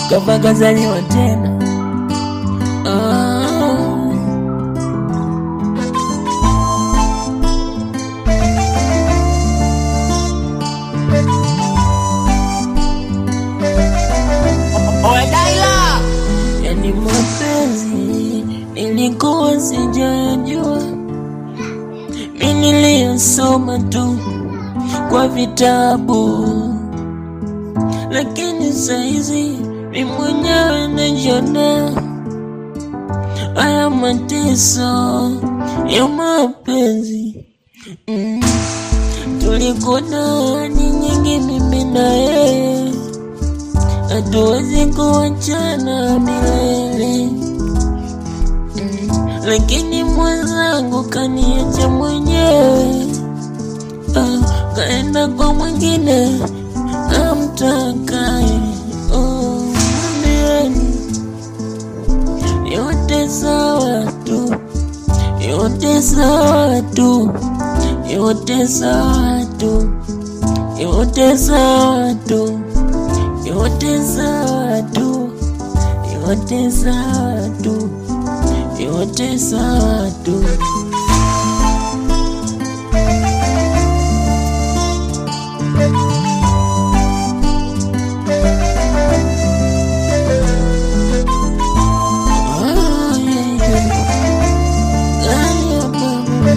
kafa kazaliwa tena ah. Odaila Yani mapenzi nilikuwa sijajua, mi niliyosoma tu kwa vitabu, lakini saizi mi mwenyewe najionea haya mateso ya mapenzi mm. Tulikuna ni nyingi mimi na yeye hatuwezi kuachana milele mm. Lakini mwenzangu kaniacha mwenyewe ah, kaenda kwa mwingine amtakaye oh, mwambieni yote sawa tu, yote sawa tu, yote sawa tu, yote sawa tu yote sawa tu, yote sawa tu, yote sawa tu. Ah, yeah, yeah. Ah, yeah, mama.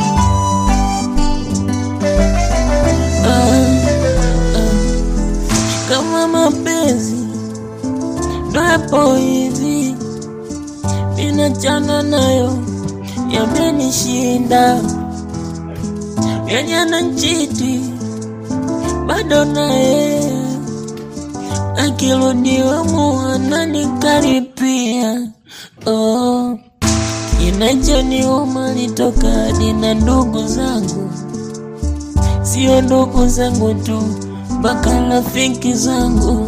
Ah, ah. Kama mapenzi ndo yapo hivi, ninachana nayo, yamenishinda yenye nanchiti bado naye akirudiwa muana nikaripia oh. Kinachoniuma litoka hadi na ndugu zangu, sio ndugu zangu tu, mpaka rafiki zangu.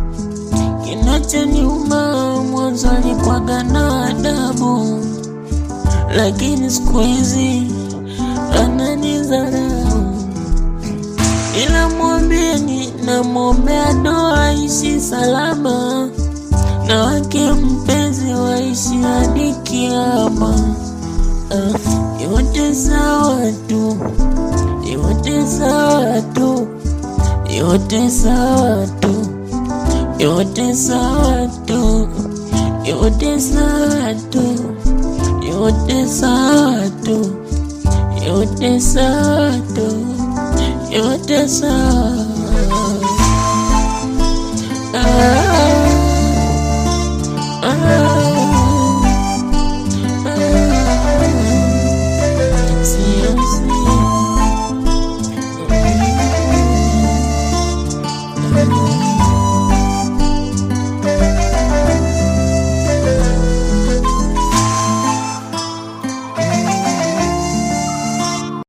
Kinachoniuma mwanzo alikwaga na adabu, lakini siku hizi ananidharau. Ila mwambieni, namwombea doa ishi salama na wake mpenzi waishi hadi kiama. Ah, yote sawa tu, yote sawa tu, yote sawa tu, yote sawa tu, yote sawa tu, yote sawa tu, yote sawa tu, yote sawa